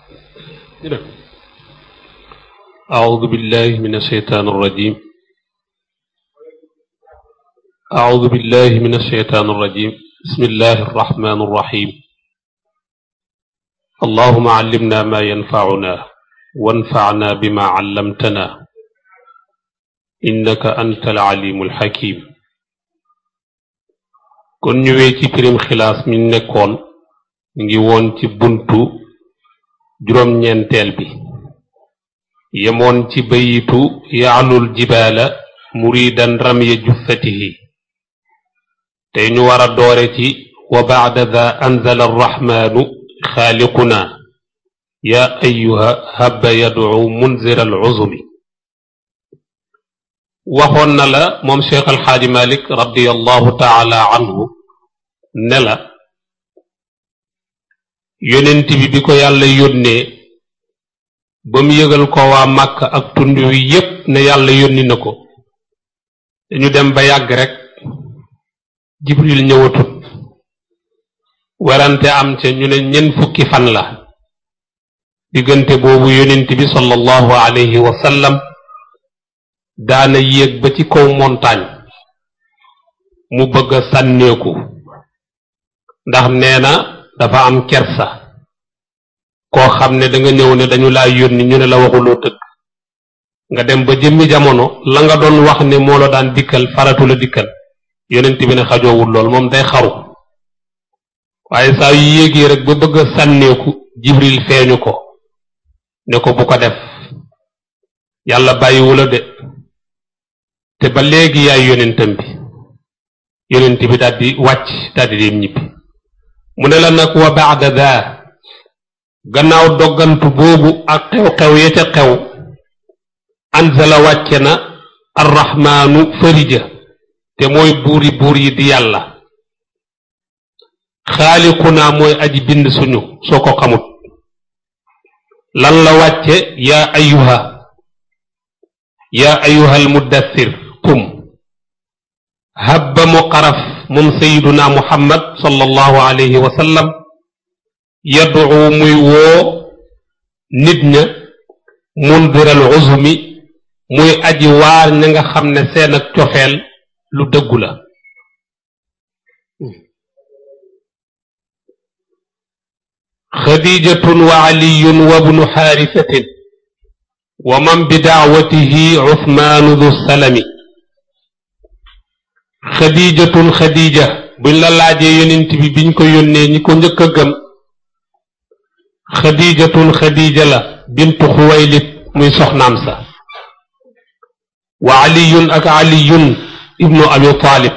أعوذ بالله من الشيطان الرجيم أعوذ بالله من الشيطان الرجيم بسم الله الرحمن الرحيم اللهم علمنا ما ينفعنا وانفعنا بما علمتنا إنك أنت العليم الحكيم kon ñëwee ci pirim xilaas mi nekkoon ngi woon ci buntu juróom-ñeenteel bi yemoon ci bayitu yaalul jibaala muridan ramya juffatihi tey ñu war a doore ci wa baada da anzala arrahmaanu xaaliquna yaa ayuha habba yadcu munzira aluzumi waxoon na la moom cheikh alxaaji malik radiallahu taala anhu ne la yonent bi bi ko yàlla yónnee ba mu yëgal ko waa màkk ak tund wi yépp ne yàlla yónni na ko dañu dem ba yàgg rek jibril ñëwatut werante am ca ñu ne ñen fukki fan la diggante boobu yonent bi sallallahu alayhi wa sallam daana yéeg ba ci kaw montagne mu bëgg a sànneeku ndax nee na dafa am kersa koo xam ne da nga ñëw ne dañu laa yónni ñu ne la waxuloo tëgg nga dem ba jëmmi jamono la nga doon wax ne moo la daan dikkal faratu la dikkal yonent bi ne xajoowul lool moom day xaru waaye saa yu yéegee rek ba bëgg a sànneeku jibril feeñu ko ne ko bu ko def yàlla bàyyiwula de te ba léegi yaay yonentam bi yonent bi daldi wàcc daldi dem ñibbi mu ne la nag wa baada daa gannaaw doggantu boobu ak xew-xew ya ca xew anzala wàcce na arrahmaanu farija te mooy buuri buur yi di yàlla xaaliqunaa mooy aji bind suñu soo ko xamut lan la wàcce yaa ayuha yaa ayuha almuddathir qum habba mu xaraf moom sayiduna muhammad sallallahu alayhi wa sallam yaddu muy woo nit ña mundiral uzumi muy aji waar ña nga xam ne seen ak cofeel lu dëggu la xadijatun wa aliyun wa bnu xaarisatin wa man bi daawatihi usmaanu du salami xadijatun xadija buñ la laajee yonent bi biñ ko yónnee ñi ko njëkk a gëm xadijatun xadija la bintu xuwaylit muy soxnaam sa wa aliyun ak aliyun ibnu abi taalib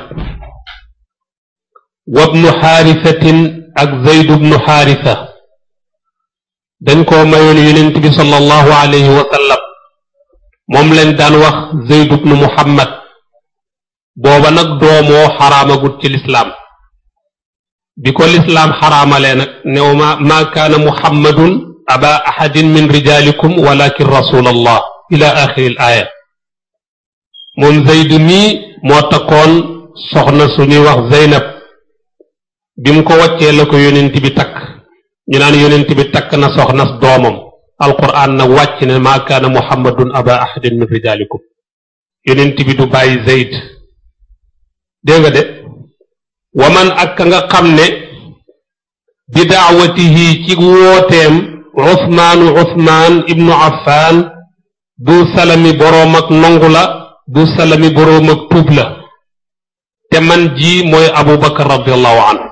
wa bnu xaarisatin ak zaydu bnu xaarisa dañ koo mayoon yonent bi sallallahu alayhi wa sallam moom leen daan wax zaydu bnu muhammad booba nag doomoo xaraamagut ci lislaam bi ko lislaam xaraamalee nag new ma maa kaana muhammadun aba ahadin min rijaalikum walakin rasul allah ila axiri l aaya moom zaydu mii moo takkoon soxna suñuy wax zeynab bi mu ko waccee la ko yonent bi takk ñu naan yonent bi takk na soxna doomam alquran nag wàcc ne maa kaana muhammadun aba ahadin min rijaalikum yonent bi du bàyyi zeyd dégg nga de waman ak ka nga xam ne bi daawatihi ci wooteem usmaanu usmaan ibnu affaan du salami boroom ak nongu la du salami boroom ak tuub la te man ji mooy abu bakar radiallahu anhu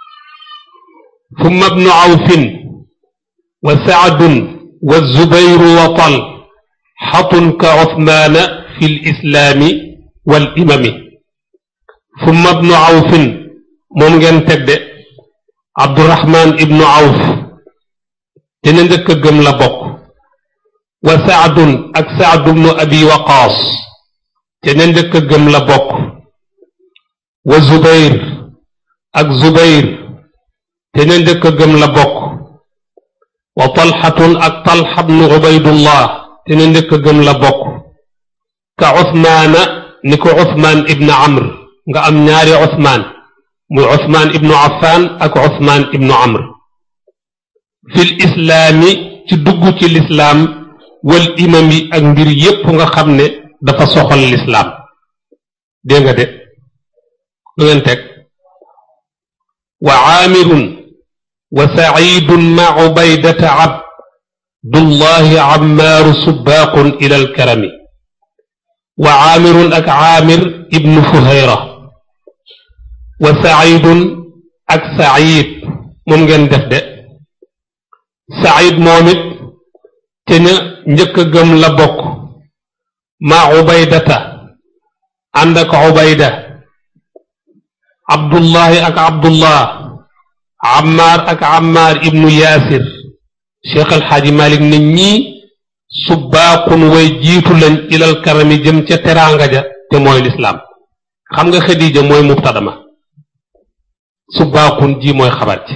ثم ابن عوف وسعد والزبير وطل حط كعثمان في الإسلام والإمم ثم ابن عوف ممكن تبدأ عبد الرحمن ابن عوف تنندك جم لبق وسعد أك سعد بن أبي وقاص تنندك جم لبق وزبير أك زبير te ne ndëkk gëm la bokk wa talxatun ak talxa bnu ubaydullah te ne ndëkk gëm la bokk ka usmaana ni ko usmaan ibn amr nga am ñaari usmaan muy usmaan ibnu affaan ak usmaan ibnu amr fil islaami ci dugg ci lislaam wal imam yi ak mbir yépp nga xam ne dafa soxal lislaam dégg nga de lu ngeen teg wa aamirun wa sacidun ma ubaydata abdullahi ammaaru subbaaqun ila alkarami wa aamirun ak aamir ibnu fuhayra wa sacidun ak sacid moom ngeen def de sacid moom it te ña njëkk a gëm la bokk ma ubaydata ànd ak ubayda abdullahi ak abdullah ammaar ak ammaar ibnu yaasir cheikh alxaaji malik ne ñii subbaaqun way jiitu lañ ilal karami jëm ca teraanga ja te mooy lislaam xam nga xadija mooy mubtadama subbaaqun ji mooy xabar ci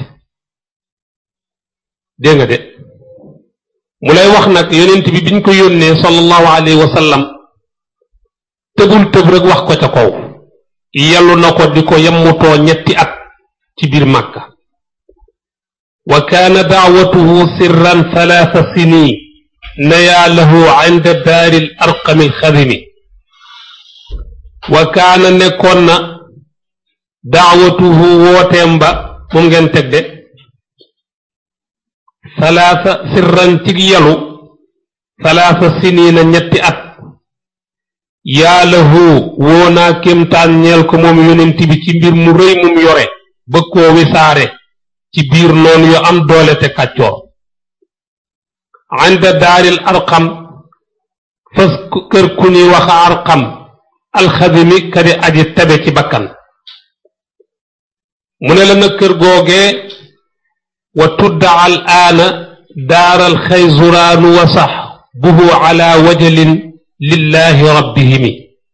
dégg nga de mu lay wax nag yonent bi biñ ko yónnee sallallahu alayhi wa sallam tëbul tëb rek wax ko ca kaw yellu na ko di ko yemmutoo ñetti at ci biir màkka wa kaana daawatuhu sirran thalaatha sinin nayaa lahu inda daari l arqami alxadimi wa kaana nekkoon na daawatuhu wooteem ba moom ngeen teg de thalaatha sirran cig yalu thalaatha sinina ñetti at yaa lahu woo naa kéemtaan ñeel ko moom yonent bi ci mbir mu rëy mum yore bëgg koo wisaare ci biir noonu yu am doole te kàccoor ànda daaril arqam fas kër ku ñuy wax arqam alxadimi kadi aji tabe ci bakkan mu ne la na kër googee wa tudda al aana daaral xayzuraanu wa sax buhu ala wajalin lillahi rabbihimi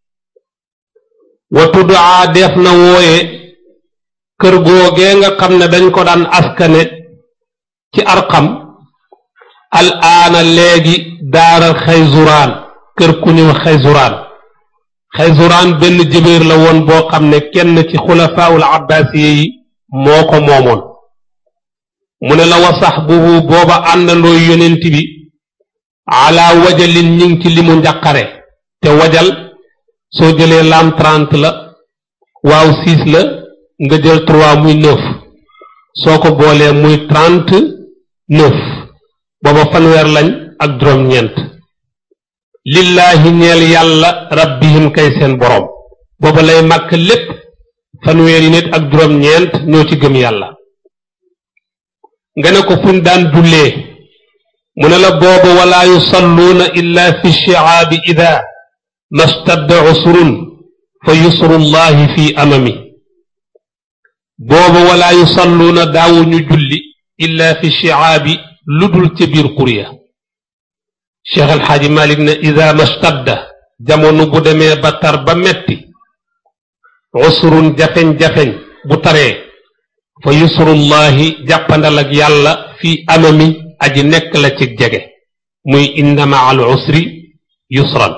wa tuddaa def na wooye kër googee nga xam ne dañ ko daan askane ci arqam al aana léegi daaral xayzuraan kër ku ñu xayzuraan xayzuraan benn jëbéer la woon boo xam ne kenn ci xulafaawul abbaasiye yi moo ko moomoon mu ne la wa sax bubu booba àndandoo yonent bi ala wajalin ñu ngi ci limu njàqare te wajal soo jëlee lam trente la waaw six la nga jël trois muy neuf soo ko boolee muy trente neuf booba fanweer lañ ak juróom-ñeent lillaahi ñeel yàlla rabbihim kay seen boroom booba lay màkk lépp fanweeri nit ak juróom-ñeent ñoo ci gëm yàlla nga ne ko fuñ daan jullee mu ne la booba walaa yusalluuna illa fi shiaabi ida mastadda usrun fa yusrullahi fi amami booba walaa yusalluuna daawuñu julli illa fi shiaabi lu dul ca biir qurya cheikh alxaaji malik ne ida mastadda jamono bu demee ba tar ba metti usrun jafeñ-jafeñ bu taree fa yusrullahi jàppandal ak yàlla fi amami aji nekk la ci jege muy inna maa al usri yusran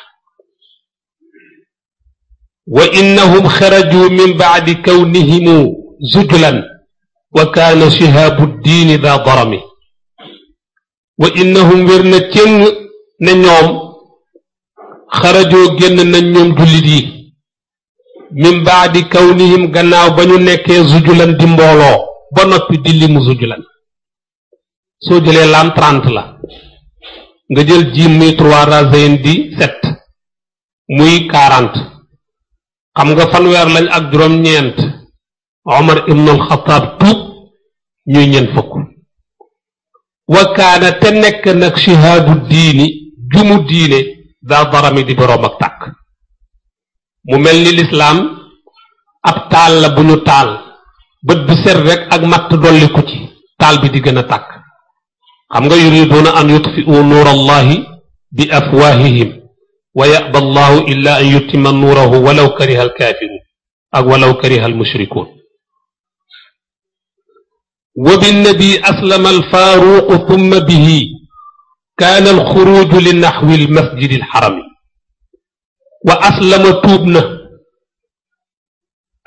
wa innahum xaraju min bacdi kawnihimu zujlan wa kaana shihaabu ddiini daa darami wa innahum wér na cëng ne ñoom xarajoo génn nañ ñoom jullit yi min bacdi kawnihim gannaaw ba ñu nekkee zujulan di mbooloo ba noppi di limu zujulan soo jëlee lam trente la nga jël jiim muy trois razayin di sept muy quarante xam nga fanweer lañ ak juróom-ñeent Omar ibnul Xataab tuub ñuy ñeent fukk wa kaana te nekk nag shihaadu diini jumu diine daa darami di boroom ak tàkk mu mel ni lislaam ab taal la bu ñu taal bët bu set rek ak matt dolliku ci taal bi di gën a tàkk xam nga yuriduuna an yutfi'u nuur allahi bi afwaahihim wa yaba allahu illa an yutima nuurahu walaw kariha alkaafiruun ak walaw kariha almushrikuun wa binnabi aslama alfaaruqu thumma bihi kaana alxuruuju li naxwi almasjidi alxarami wa aslama tuub na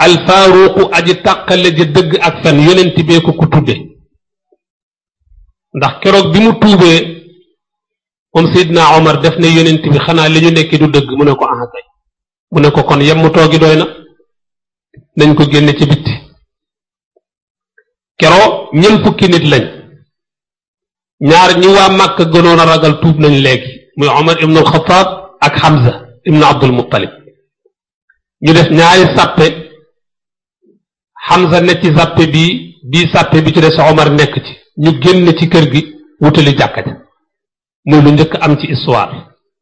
alfaaruqu aji tàqale ja dëgg ak fen yonent bee ko ku tudde ndax keroog bi mu tuubee moom Seydina Omar def na yonent bi xanaa li ñu nekki du dëgg mu ne ko ah kay mu ne ko kon yemmu toogi doy na nañ ko génne ci bitti keroo ñeent fukki nit lañ ñaar ñi waa Màkk gënoon a ragal tuub nañ léegi muy Omar ibnu Alxataab ak Hamza ibnu Abdul Muttalib ñu def ñaari sàppe Hamza ne ci sàppe bii bii sàppe bi ci des Omar nekk ci ñu génn ci kër gi wutali jàkka ja muy lu njëkk am ci histoire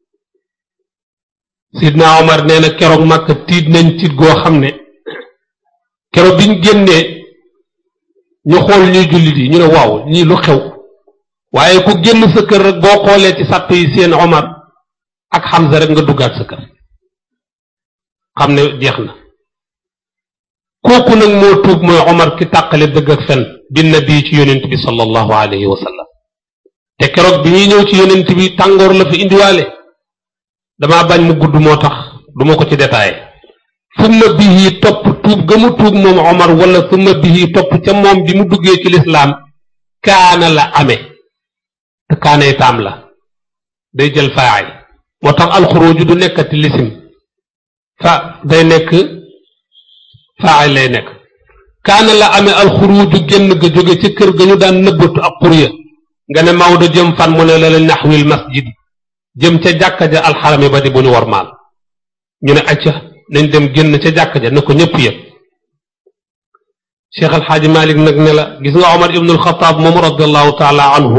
Sidna Omar nee na keroog Màkk tiit nañ tiit goo xam ne keroog biñ génnee ñu xool ñuy jullit yi ñu ne waaw ñii lu xew waaye ku génn sa kër rek boo xoolee ci sàpp yi seen Omar ak Hamza rek nga duggaat sa kër xam ne jeex na kooku nag moo tuub mooy Omar ki tàqale dëgg ak fen bi nabi ci yonent bi sallallahu alayhi wa sallam te keroog bi ñuy ñëw ci yonent bi tàngoor la fi indiwaale damaa bañ mu gudd moo tax duma ko ci détaillé summa bihi topp tuub ga mu tuub moom Omar wala summa bihi topp ca moom bi mu duggee ci lislaam kaana la amee te kaanay taam la day jël faay moo tax alxuruju du nekkati lisim fa day nekk faay lay nekk kaana la amee alxuruju génn ga jóge ca kër ga ñu daan nëbbatu ak xurya nga ne Maodo jëm fan mu ne la la naxwil masjid jëm ca jàkka ja alxarami ba di bu ñu wormaal ñu ne acca nañ dem génn ca jàkka ja na ko ñëpp yëg Cheikh Al Hadj Malick nag ne la gis nga Omar ibnul Xataab moom radiallahu taala anhu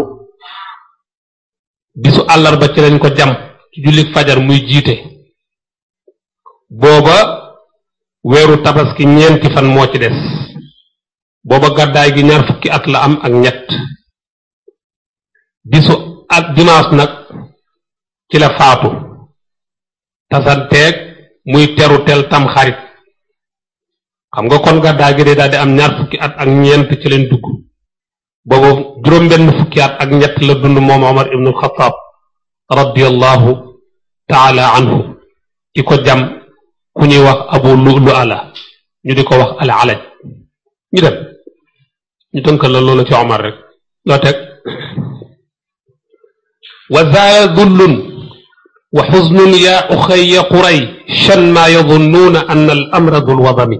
bisu àllarba ci lañ ko jam ci jullik fajar muy jiite booba weeru tabaski ñeenti fan moo ci des booba gàddaay gi ñaar fukki at la am ak ñett bisu ak dimanche nag ci la faatu tasanteeg muy teru tel tam xarit xam nga kon gàddaay gi de daal di am ñaar fukki at ak ñeent ci leen dugg boobu juróom-benn fukki at ak ñett la dund moom Omar ibnu Xataab radiallahu taala anhu ki ko jam ku ñuy wax abu lu ala ñu di ko wax al alaj ñu dem ñu tënkal la loolu ci Omar rek loo teg wa zaaya dullun wa xuznun yaa uxayya quray shan maa yadunnuuna anna al amra dul wadami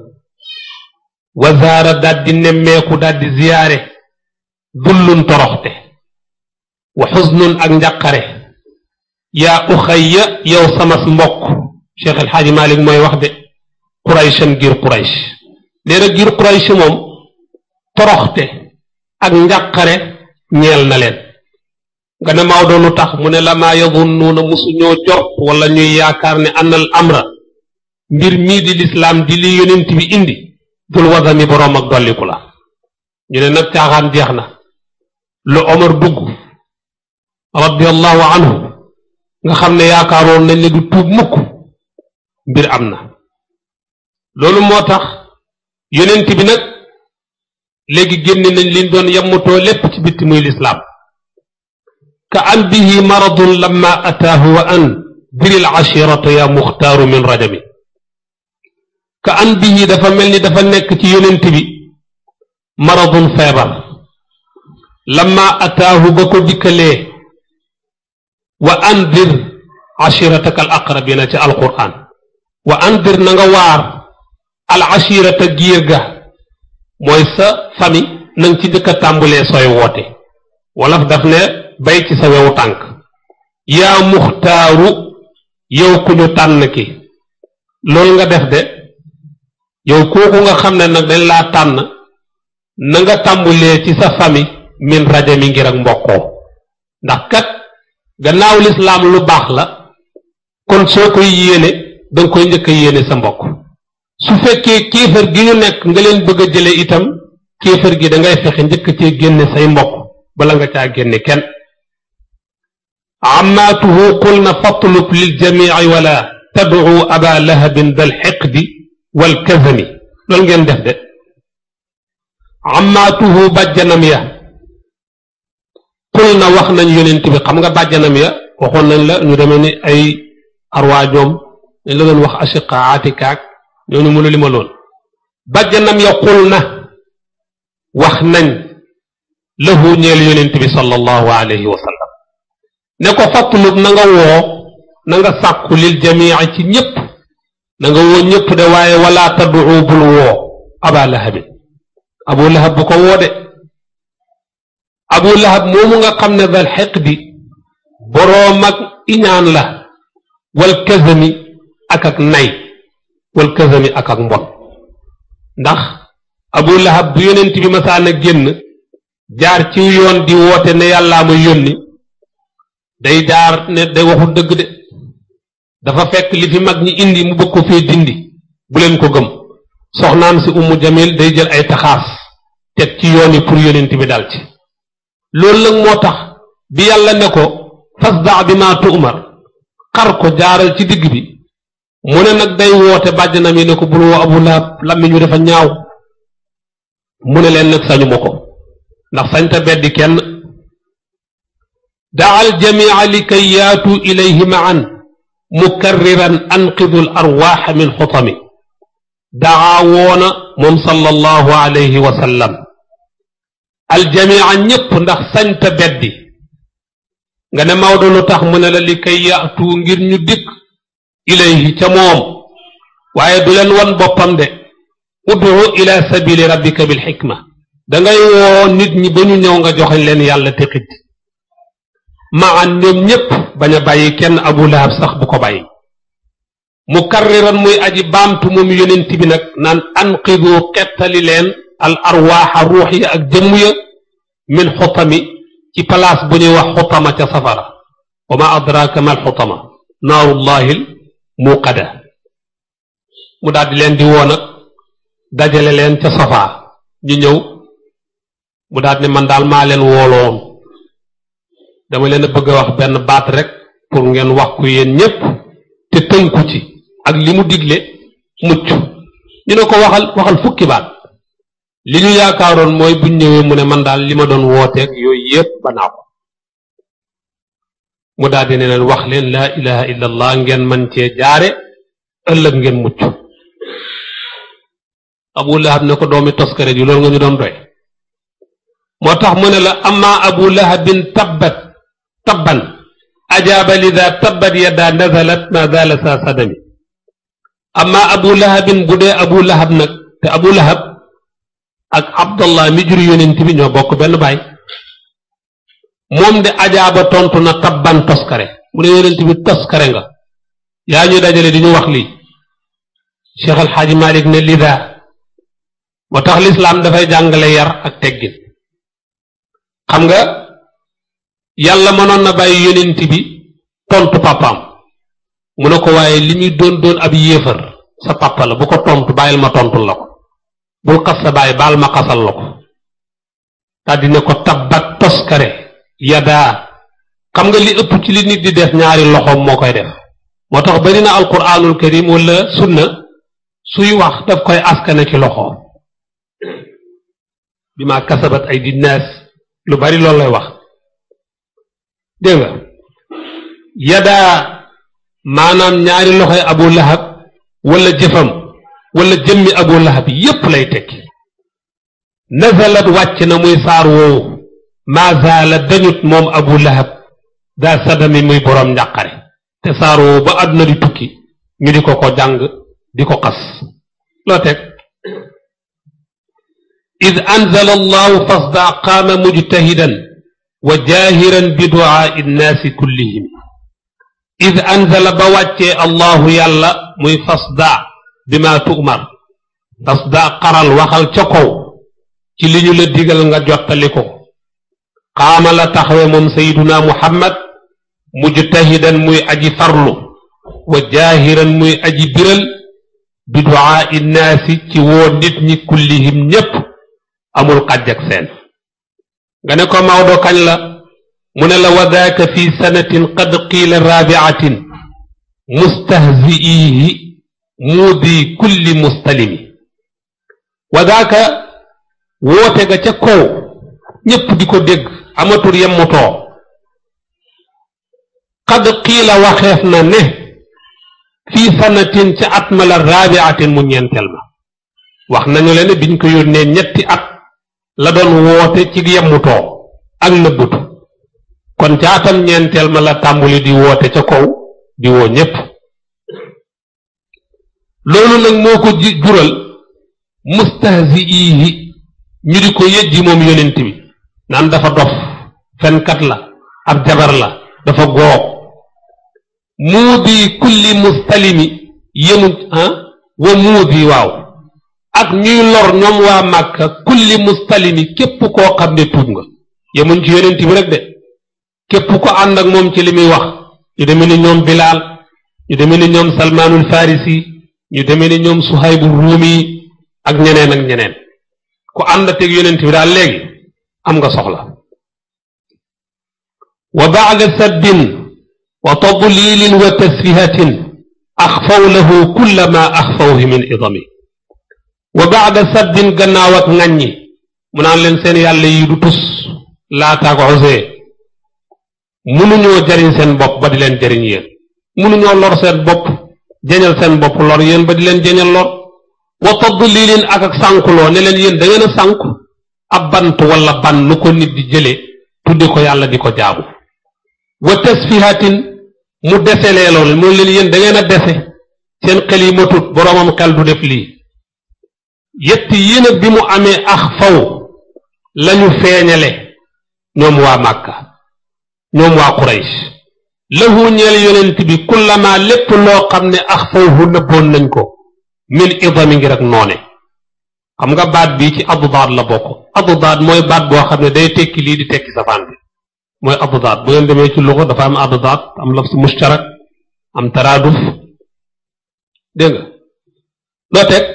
wa zaara daal di nemmeeku daal di ziyaare dullun toroxte wa xuznun ak njàqare yaa uxayya yow samas mbokk Cheikh El Hadj Malick mooy wax de Qurayshan giir Quraysh nee na giir Quraysh moom toroxte ak njàqare ñeel na leen nga ne Maodo lu tax mu ne la maa yadunnuuna musu ñoo jort wala ñuy yaakaar ne annal amra mbir mii di lislaam di li yonent bi indi dul wadami boroom ak dolliku la ñu ne nag caaxaan jeex na lu Omar dugg radiallahu anhu nga xam ne yaakaaroon nañ ne du tuub mukk mbir am na loolu moo tax yonent bi nag léegi génne nañ liñ doon yemmutoo lépp ci bitti muy lislaam ka an bihi maradun lamma ataahu wa an diril ashirata ya muxtaaru min rajami ka an bihi dafa mel ni dafa nekk ci yonent bi maradun feebar lamma ataahu ba ko dikkalee wa andir ashirataka al aqrabina ci alquran wa andir na nga waar al ashirata giir ga mooy sa famille nang ci njëkk a tàmbulee sooy woote wolof daf ne bay ci sa wewu tànk yaa muxtaaru yow ku ñu tànn ki loolu nga def de yow kooku nga xam ne nag dañ laa tànn na nga tàmbulee ci sa famille min rajo mi ngir ak mbokkoo ndax kat gannaaw lislaam lu baax la kon soo koy yéene danga koy njëkk a yéene sa mbokk su fekkee kéefër gi ñu nekk nga leen bëgg a jële itam kéefër gi dangay fexe njëkk cee génne say mbokk bala nga caa génne kenn amaatuhu qulna fatlub lil jamici wala tadcu aba lahabin dal xiqdi wal kazami loolu ngeen def de amaatuhu bàjjanam ya qul na wax nañ yonent bi xam nga bàjjanam ya waxoon nañ la ñu demee ni ay arwaa ñoom dañ la doon wax ashiqa atikaak ñooñu mënu li ma loon bàjjanam ya qul na wax nañ lahu ñeel yonent bi sallallahu alayhi wa sallam ne ko fàttalug na nga woo na nga sàkku lil jamii ci ñépp na nga woo ñépp de waaye wala taddu bul woo aba lahabin abu lahab bu ko woo de abu lahab moomu nga xam ne dal xiqdi boroom ak iñaan la wal kazami ak ak nay wal kazami ak ak mbon ndax abu lahab bu yonent bi masaan a génn jaar ci yoon di woote ne yàllaa ma yónni day jaar ne day waxul dëgg de dafa fekk li fi mag ñi indi mu bëgg ko fee dindi bu leen ko gëm soxnaam si ummu jamil day jël ay taxaas teg ci yoon yi pour yonent bi dal ci loolu nag moo tax bi yàlla ne ko fasda bi ma tu'mar xar ko jaaral ci digg bi mu ne nag day woote bàjjanam yi ne ko bul woo abu lahab làmmiñ wi dafa ñaaw mu ne leen nag sañu ma ko ndax sañta beddi kenn daa aljamia li kay yaatu ilayhi maan mukarriran anqidu al arwaaxa min xutami daa woona moom sallallahu alayhi wa sallam aljamia ñépp ndax sañta beddi nga ne Maodo lu tax mu ne la li kay yaatu ngir ñu dikk ilayhi ca moom waaye du leen wan boppam de ud'u ila sabili rabbika bil xikma dangay woo nit ñi ba ñu ñëw nga joxe leen yàlla te xit maan ñoom ñépp bañ a bàyyi kenn abu lahab sax bu ko bàyyi mu karriran muy aji baamtu moom yonent bi nag naan anqidu xettali leen al arwaaxa ruux yi ak jëmm ya min xutami ci place bu ñuy wax xutama ca safara wa ma adraka mal xutama naarullahil muqada mu daal di leen di woo nag dajale leen ca safaa ñu ñëw mu daal ne man daal maa leen wooloon dama leen a bëgg a wax benn baat rek pour ngeen wax ko yéen ñépp te tënku ci ak li mu digle mucc ñu ne ko waxal waxal fukki baat li ñu yaakaaroon mooy buñ ñëwee mu ne man daal li ma doon wooteeg yooyu yépp ba naa ko mu daal di ne leen wax leen laa ilaha illa allah ngeen man cee jaare ëllëg ngeen mucc abu lahab ne ko doomi toskare ji loolu nga ñu doon doy moo tax mu ne la amma abu lahabin tabbat tabban ajaaba lida tabbat yadda nazalat ma zala sa sadami amma abu lahabin bu dee abu lahab nag te abu lahab ak abdallah mi jur yonent bi ñoo bokk benn baay moom de ajaaba tontu na tabban toskare mu ne yonent bi toskare nga yaa ñu dajale di ñu wax lii cheikh alxaaji malik ne lida moo tax lislaam dafay jàngale yar ak teggin xam nga yàlla mënoon na bàyyi yonent bi tontu papaam mu ne ko waaye li muy doon doon ab yéefar sa papa la bu ko tontu bàyyil ma tontul la ko bul xas sa bàyyi baal ma xasal la ko daldi ne ko tabbat toskare yadaa xam nga li ëpp ci li nit di def ñaari loxoom moo koy def moo tax bari na alquranul karim wala sunna suy wax daf koy askane ci loxoom bi ma kasabat ay dinnaas lu bari loolu lay wax dégg nga yadaa maanaam ñaari loxoy abu lahab wala jëfam wala jëmmi abu lahab yépp lay tekki nazalat wàcc na muy saar woowu maazaala dañut moom abu lahab daa sadami muy boroom njàqare te saar woowu ba àdduna di tukki ñu di ko ko jàng di ko xas loo teg id anzala allahu fasda qaama mujtahidan wa jaahiran bi duaai nnaasi kullihim id anzala ba wàccee allahu yàlla muy fasda bi ma tu'mar fasda xaral waxal ca kaw ci li ñu la digal nga jottali ko qaama la taxawe moom sayiduna muhammad mujtahidan muy aji farlu wa jaahiran muy aji biral bi duaai nnaasi ci woo nit ñi kullihim ñépp amul xàjj ak seen nga ne ko Maodo kañ la mu ne la wa daaka fi sanatin qad qiila raabiatin mustahziihi muudi kulli mustalimi wa daaka woote ga ca kaw ñépp di ko dégg amatul yemmutoo qad qiila waxeef na ne fii sanatin ca at ma la raabiatin mu ñeenteel ma wax nañu leen ne biñ ko yónnee ñetti at la doon woote ci yemmutoo ak nëbbutu kon ca atam ñeenteel ma la tàmbuli di woote ca kaw di woo ñépp loolu nag moo ko jural mustahziihi ñu di ko yëjji moom yonent bi naan dafa dof fenkat la ab jabar la dafa goog muudi kulli mustalimi yemu ah wa muudi waaw ak ñuy lor ñoom waa màkka kulli mustalimi képp koo xam ne tuub nga yemuñ ci yonent bi rek de képp ko ànd ak moom ci li muy wax ñu demee ni ñoom bilaal ñu demee ni ñoom salmaanul farisi ñu demee ni ñoom suhaybu ruumi ak ñeneen ak ñeneen ku ànd teg yonent bi daal léegi am nga soxla wa baada sabbin wa tadlilin wa tasfihatin axfaw lahu kulla ma axfawhi min idami wa baada sabbin gannaaw ak ŋàññi mu naan leen seen yàlla yi du tus laataak osee mënuñoo jariñ seen bopp ba di leen jariñ yéen mënuñoo lor seen bopp jañal seen bopp lor yéen ba di leen jañal lor wa tadlilin ak ak sànkuloo ne leen yéen da ngeen a sànku ab bant wala ban nu ko nit di jële tudde ko yàlla di ko jaamu wa tasfihatin mu deselee loolu mooy leen yéen da ngeen a dese seen xel yi matut boroomam xel du def lii yetti yéen bi mu amee ax faw lañu feeñale ñoom waa màkka ñoom waa quraysh lahu ñeel yonent bi kullama lépp loo xam ne ax fawhu nëbboon nañ ko min idami ngir ak noone xam nga baat bii ci addaad la bokk addaad mooy baat boo xam ne day tekki lii di tekki safaan bi mooy addaad bu ngeen demee ci luxa dafa am addaad am lafs mushtarak am taraaduf dégg nga loo teg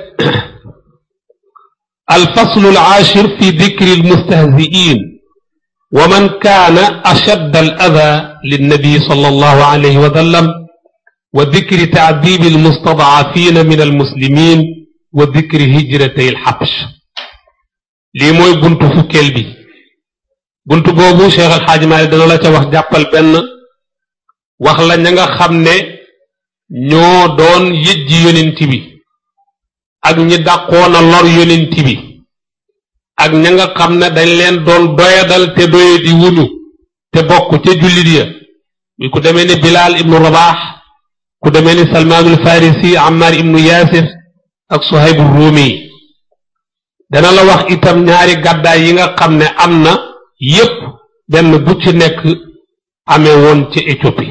alfaslu alaashir fi dikri almustahziin wa man kaana ashadd al ada linnabi sallallahu alayhi wa sallam wa dikri taadibi almustadafina min almuslimin wa dikri hijratay alxabsh lii mooy buntu fukkeel bi buntu boobu Cheikh Al Hadj Malick dana la ca wax jàppal benn wax la ña nga xam ne ñoo doon yëjji yonent bi ak ñi dàqoon a lor yonent bi ak ña nga xam ne dañ leen doon doyadal te doye di wuñu te bokk ca jullit ya mi ku demee ni Bilaal ibnu Rabax ku demee ni Salmaanul Farisi Ammar ibnu Yaasir ak Suhaybu Ruumi dana la wax itam ñaari gàddaay yi nga xam ne am na yépp benn bu ci nekk amee woon ci Éthiopie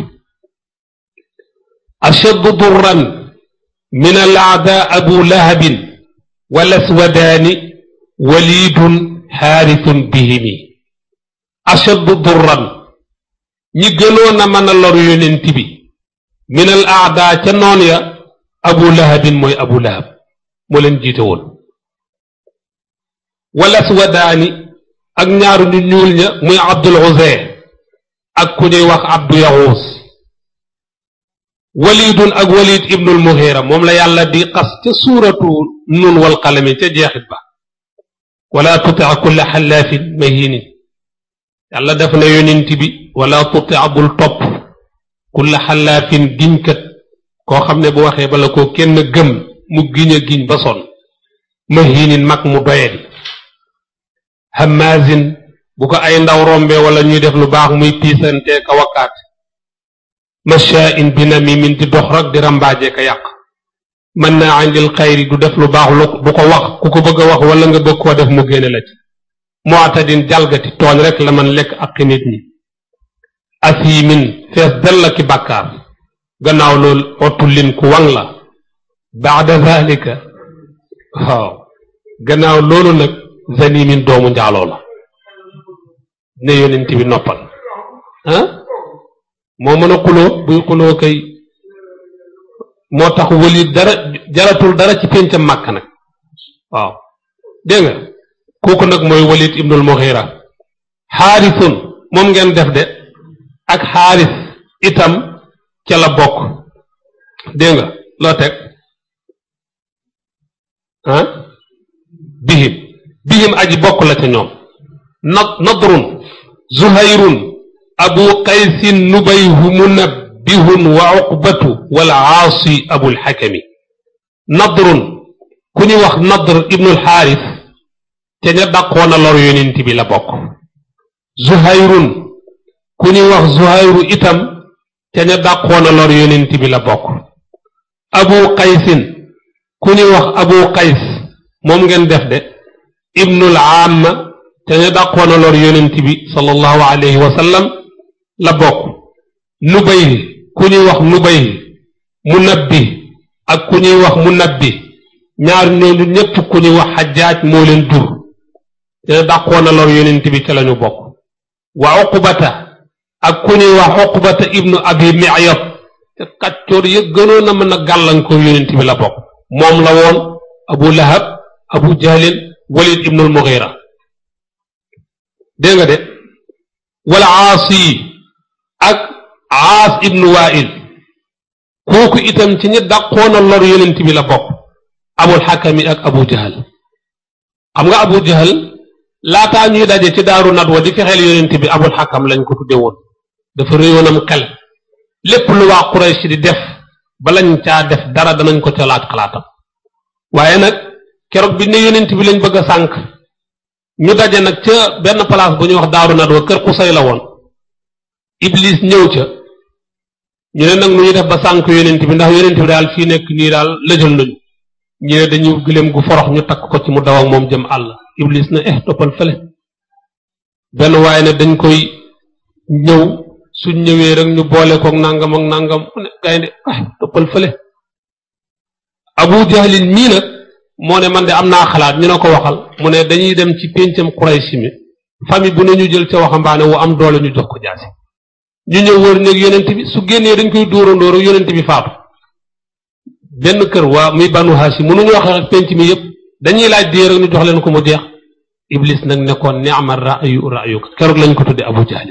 ashaddu durran min al aada abu lahabin wal aswadaani walidun xaarithun bihimi ashaddu durran ñi gënoon a mën a lor yonent bi min al aada ca noon ya abu lahabin mooy abu lahab moo leen jiite woon wal aswadaani ak ñaaru ñu ñuul ña muy abdul uzay ak ku ñuy wax abdu yaxuus walidun ak walid ibnul muhira moom la yàlla di xas ca suuratu nun wal qalami ca jeexit ba wala tutia kulla xallaafin mahinin yàlla def na yonent bi wala tutia bul topp kulla xallaafin giñkat koo xam ne bu waxee bala ko kenn gëm mu giñ a giñ ba sonn mahinin mag mu doyadi hamazin bu ko ay ndaw rombe wala ñuy def lu baax muy piisantee ka wakkaat mashaa'in bi namimin di dox rek di rambaaje ka yàq mën naa andil xayri du def lu baax lu bu ko wax ku ko bëgg a wax wala nga bëgg koo def mu génne la ci mu'tadin jalgati tooñ rek la man lekk ak nit ñi asimin fees del la ki bàkkaar gannaaw loolu otullin ku wang la baada zalika waaw gannaaw loolu nag zanimin doomu njaaloo la ne yonent bi noppal ah moo mën a xuloo buy xuloo kay moo tax wëli dara jaratul dara ci péncam màkk nag waaw dégg nga kooku nag mooy walid ibnul mughira xaarisun moom ngeen def de ak xaaris itam ca la bokk dégg nga loo teg ah bihim bihim aji bokk la ca ñoom nad nadrun zuhayrun abu qaysin nubayhu munabbihun wa uqbatu wal aasi abul xakami nadrun ku ñuy wax nadr ibnul xaaris ca ña dàqoon a lor yonent bi la bokk zuhayrun ku ñuy wax zuhayru itam ca ña dàqoon a lor yonent bi la bokk abu qaysin ku ñuy wax abu qays moom ngeen def de ibnul amma ca ña dàqoon a lor yonent bi sallallahu alayhi wa sallam la bokk nubayl ku ñuy wax nubayl munabbi ak ku ñuy wax munabbi ñaar ñooñu ñépp ku ñuy wax xajaaj moo leen dur te dàqoon a lor yonent bi ca lañu bokk wa uqbata ak ku ñuy wax uqbata ibnu abi miyat te kàccoor ya gënoon a mën a gàllankoor yonent bi la bokk moom la woon abu lahab abu jahlin walid ibnul mughira dégg nga de wala aasi ak aas ibnu wail kooku itam ci ñi dàqoon a lor yonent bi la bokk abul xakami ak abu jahal xam nga abu jahal laataa ñuy daje ci daaru nadwa di fexeel yonent bi abul xakam lañ ko tudde woon dafa réyoonam xel lépp lu waa Quraysh di def balañ caa def dara danañ ko ca laaj xalaatam waaye nag keroog bi ne yonent bi lañ bëgg a sànq ñu daje nag ca benn place bu ñuy wax daaru nadwa kër Xusay la woon iblis ñëw ca ñu ne nag nu ñu def ba sànq yonent bi ndax yonent bi daal fii nekk nii daal lëjal nañu ñu ne dañu gëléem gu forox ñu takk ko ci mu daw ak moom jëm àll iblis na eh toppal fële benn waaye ne dañ koy ñëw suñ ñëwee rek ñu boole koog nangam ak nangam mu ne gaynde ah toppal fële abu jahlin mii nag moo ne man de am naa xalaat ñu ne ko waxal mu ne dañuy dem ci péncam Quraysh mi famille bu ne ñu jël ca waxambaane wu am doole ñu jox ko jaasi ñu ñëw wër néeg yonent bi su génnee dañ koy dóorandóoru yonent bi faatu benn kër waa muy banu hashim mënuñu wax ak penc mi yépp dañuy laaj dee rek ñu jox leen ko mu jeex iblis nag nekkoon ni'ma ra'yu ra'yuka keroog lañ ko tudde abu jahl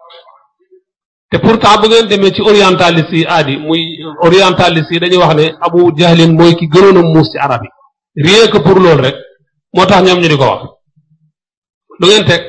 te pourtant bu ngeen demee ci orientaliste yi aadi muy orientaliste yi dañuy wax ne abu jahlin mooy ki gënoon a muus ci arab yi rien que pour loolu rek moo tax ñoom ñu di ko wax lu ngeen teg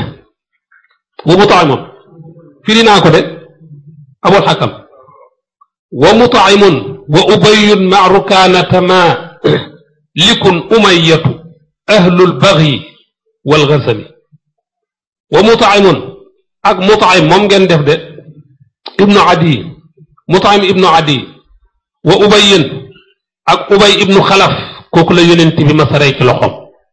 wa mutaimun firi naa ko de abul xakam wa mutaimun wa ubayun ma rukaanata ma likun umayatu ahlul bagyi wal gasami wa mutaimun ak mutaim moom ngeen def de ibnu adi mutaim ibnu adi wa ubayin ak ubay ibnu xalaf kooku la yonent bi masaray ci loxoom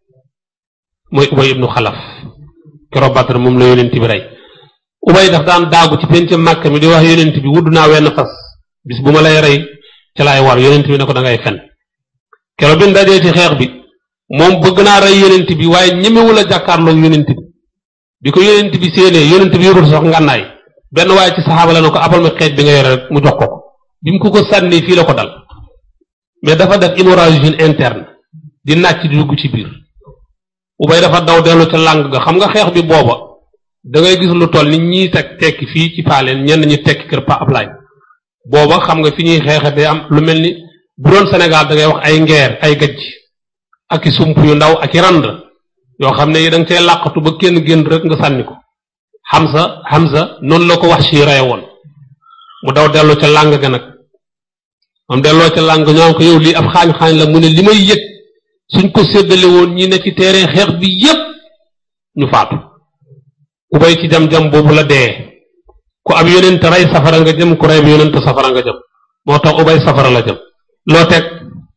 mooy ubay ibnu xalaf keroog Badar moom la yonent bi rey ubay daf daan daagu ci penc màkk mi di wax yonent bi wudd naa wenn fas bis bu ma lay rey ca laay war yonent bi ne ko da ngay fen keroog bi dajee ci xeex bi moom bëgg naa rey yonent bi waaye ñemewul a jàkkaarloog yonent bi bi ko yonent bi séenee yonent bi yorul sax ngànnaay benn waaye ci saxaaba la ne ko abal ma xeej bi nga yore rek mu jox ko ko bi mu ko ko sànni fii la ko dal mais dafa def hémorragie interne di nàcc di dugg ci biir ubay dafa daw dellu ca làng ga xam nga xeex bi booba da ngay gis lu toll ni ñii teg tekki fii ci paaleen ñenn ñi tekki kër pa Ablaay booba xam nga fi ñuy xeexe day am lu mel ni bu doon Sénégal da ngay wax ay ngeer ay gajj ak i sump yu ndaw ak i rand yoo xam ne da nga cee làqatu ba kenn génn rek nga sànni ko Hamza Hamza noonu la ko wax si reye woon mu daw dellu ca làng ga nag moom delloo ca làng ñoo ko yow lii ab xaañ-xaañ la mu ne li may yëg suñ ko séddale woon ñi ne ci terrain xeex bi yépp ñu faatu ubay ci jam-jam boobu la dee ku ab yonent rey safara nga jëm ku rey bi yonent safara nga jëm moo tax ubay safara la jëm loo teg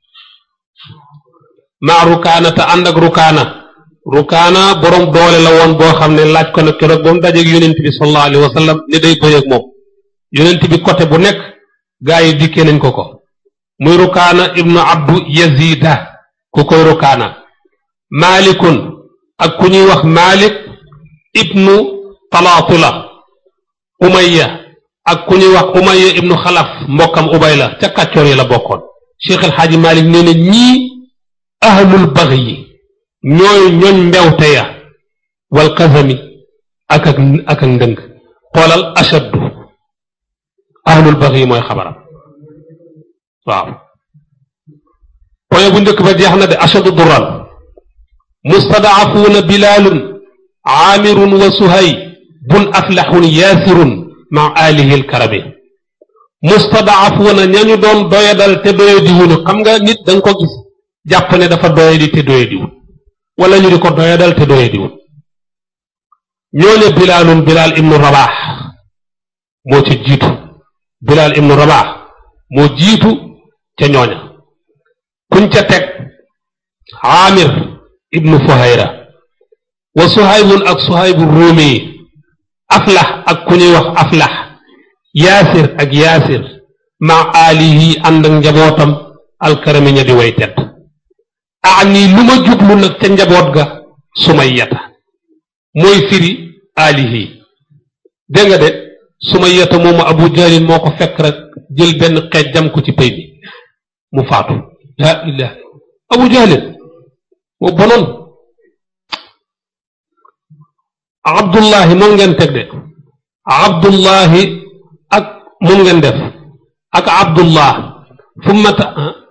maa rukaana te ànd ak rukaana rukaana borom doole la woon boo xam ne laaj ko nag keroog ba mu dajeeg yonent bi sallallahu alayhi wa sallam ne day bëy ak moom yonent bi côté bu nekk gaa yi dikkee nañ ko ko muy rukaana ibnu abdu yazida ku koy rukaana maalikun ak ku ñuy wax maalik ibnu talaatula umayya ak ku ñuy wax umayya ibnu xalaf mbokkam ubay la ca kàccoor yi la bokkoon cheikh alxaaji maalik nee na ñii ahlul baghi yi ñooy ñooñ mbewte ya wal kasami ak ak ak ak ndëng xoolal ashaddu ahlul baghi yi mooy xabaram waaw poye bu njëkk ba jeex na de ashadu dural mustadaafuuna bilaalun aamirun wa suhay bun aflaxun yaasirun ma alihi alkarami mustadaafuuna ñañu doon doyadal te doyadiwuñu xam nga nit da nga ko gis jàpp ne dafa doyadi te doyadiwul wala ñu di ko doyadal te doyadiwul ñooñe bilaalun bilaal ibnu rabaax moo ca jiitu bilaal ibnu rabaax moo jiitu ca ñooña kuñ ca teg aamir ibnu fuhayra wa suhaybun ak suhaybu ruumi aflax ak ku ñuy wax aflax yaasir ak yaasir ma aalihi ànd ak njabootam alkarami ña di way tedd ani lu ma jublu nag ca njaboot ga sumayyata mooy firi aalihi dégg nga de sumayyata moomu abu jahlin moo ko fekk rek jël benn xeej jam ko ci pay bi mu faatu laa ilaha abu jahlin moo bonoon abdullahi moom ngeen teg de abdullahi ak moom ngeen def ak abdullah fu mata